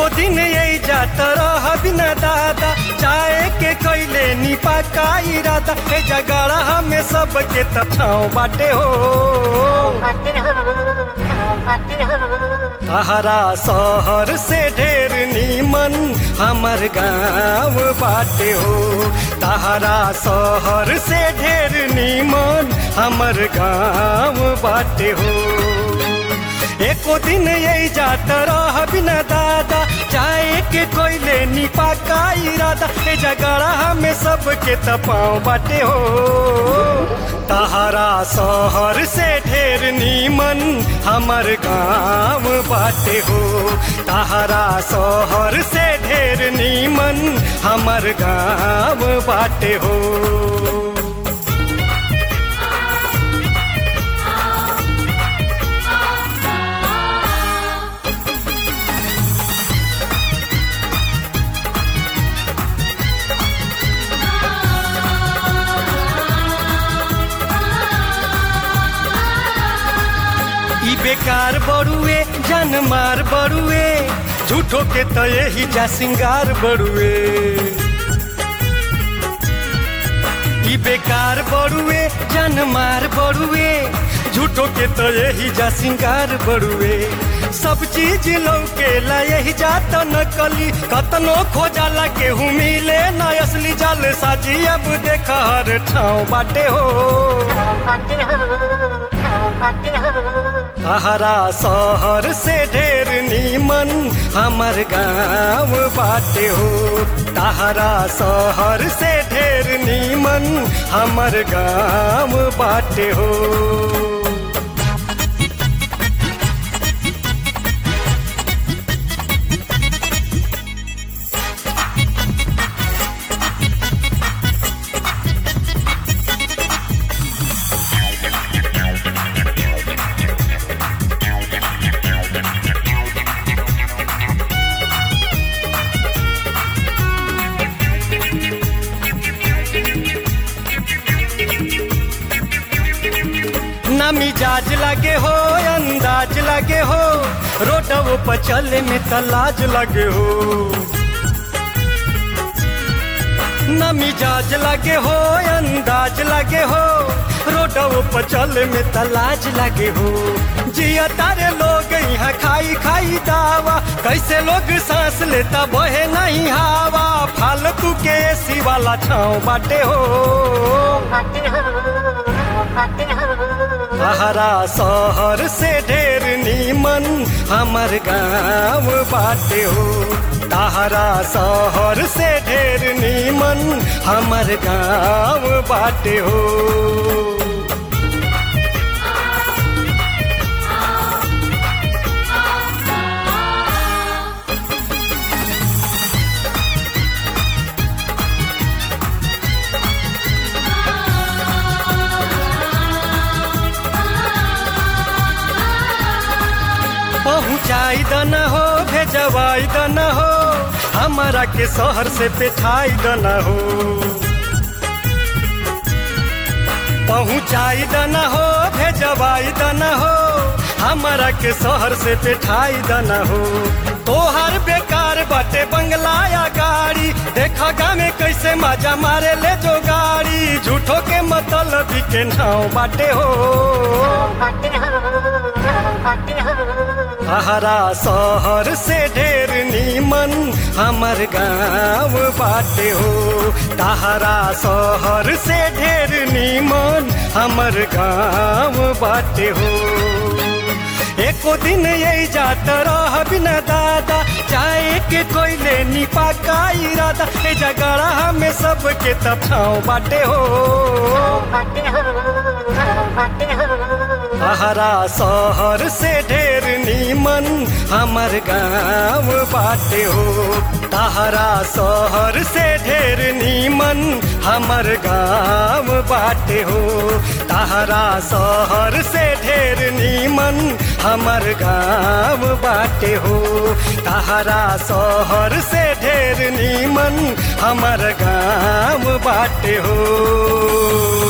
एको दिन यही जात रह बिना दादा चाहे के कैले निपा का इरादा ए जगड़ा में सबके तछाव बाटे हो तहरा शहर से ढेर नीमन हमर गाँव बाटे हो तहरा शहर से ढेर नीमन हमर गाँव बाटे हो एको दिन यही जात रह बिना दादा चाहे के कोयले निपा का इरादा ए जगड़ा में सबके तपाव बाटे हो तहरा शहर से ढेर नीमन हमर गाँव बाटे हो तहरा शहर से ढेर नीमन हमर गाँव बाटे हो ई बेकार बड़ुए जन मार बड़ुए झूठो के तो यही जा सिंगार बड़ुए ई बेकार बड़ुए जन मार बड़ुए झूठो के तो यही जा सिंगार बड़ुए सब चीज लौके ला यही जात नकली कतनो खोजाला केहू मिले न असली जाल साजी अब देख हर ठाव बाटे हो तहरा शहर से ढेर नीमन हमर गाँव बाटे हो तहरा शहर से ढेर नीमन हमर गाँव बाटे हो ना मिजाज लगे हो अंदाज लगे हो रोडव पर चले में तलाज लगे हो ना मिजाज लगे हो अंदाज लगे हो रोडव पर चले में तलाज लगे हो जिया तारे लोग यहाँ खाई खाई दावा कैसे लोग सांस लेता बहे नहीं हवा फालतू के एसी वाला छाँव बाटे हो तहरा शहर से ढेर नीमन हमर गाँव बाटे हो तहरा शहर से ढेर नीमन हमर गाँव बाटे हो पहुँचाई दना हो भेजवाई दना हो हमारा के शहर से पेठाई दना हो पहुँचाई दना हो भेजवाई दना हो हमारा के शहर से पेठाई दना हो तोहर बेकार बाटे बंगला या गाड़ी देखा गामे कैसे मजा मारे ले जो गाड़ी झूठो के मतलब के नाव बाटे हो तहरा शहर से ढेर नीमन हमर गाँव बाटे हो तहरा शहर से ढेर नीमन हमर गाँव बाटे हो एको दिन यही जात रह बिना दादा चाहे के कोयले निपा का इरादा ए जगड़ा में सबके तछाव बाटे हो तहरा शहर से ढेर नीमन हमर गाँव बाटे हो तहरा शहर से ढेर नीमन हमर गाँव बाटे हो तहरा शहर से ढेर नीमन हमर गाँव बाटे हो तहरा शहर से ढेर नीमन हमर गाँव बाटे हो